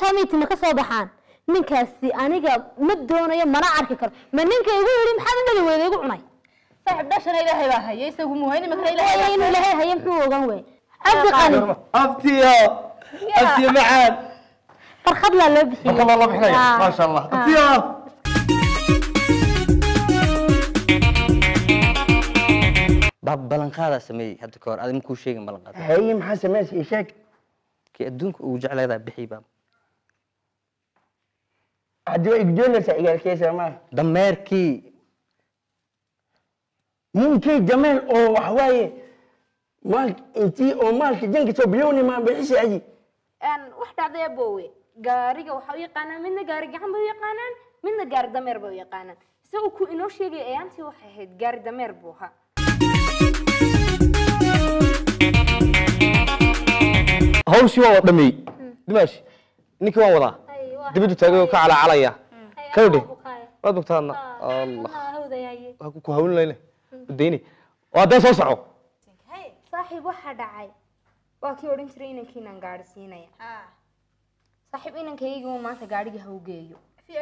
calooshaa miitima ka soo baxaan ninkaasi aniga ma doonayo mana arki karo ma ninka igu yidhi maxaad u dhali weyda igu cunay saaxib dhashana ilaahay baa haya isagu muhayni makana ilaahay Waayo inuu ilaahay haye muxuu ogan wey cabdi qani abtiyo abtiyo macaan farkhad laa loo bixiyey marka loo bixinaya Ah. maasha allah abtiyo baab ballanqaadaa sameeyey hadda ka hor adi makuu sheegin ballanqaad haye maxaa samaysay ii sheeg kii adduunka ugu jecleedaa bixi baab haddii waa igdoonaysaa igaalkeysa maaha dameerkii ninkii jameel oo wax waaye maal intii oo maalka janka soo bilowni maa bixisa aji wax dhacday aboowe gaariga waxaa u yaqaanaan midna gaari gacan bay u yaqaanaan midna gaari dameer bay u yaqaanaan isagoo ku inoo sheegay ayaantii waxay ahayd gaari dameer buu ahaa hawshii waa wada dhameeyey dimaashi ninkii waan wadaa dibaddu taagay oo ka calacalaya kawdhe waad bogtaadna allah waa ku hawlinayne udayni waa dee soo soco saaxiib waxaa dhacay waa kii odhan jiray inankiinaan gaari siinaya saaxiib inankaygii maanta gaarigii ha u geeyo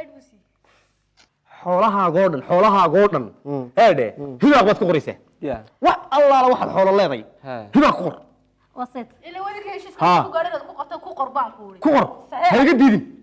xoolahaagoo dhan xoolahaagoo dhan eedhe hibaaq baad ku qoraysaa wax allaala waxaad xoolo leeday hibaaq ku qor waseed ila wadinka heshiiska Ha. ku gaadhinaad ku qabta ku qor baan ku ku qor ha iga diidin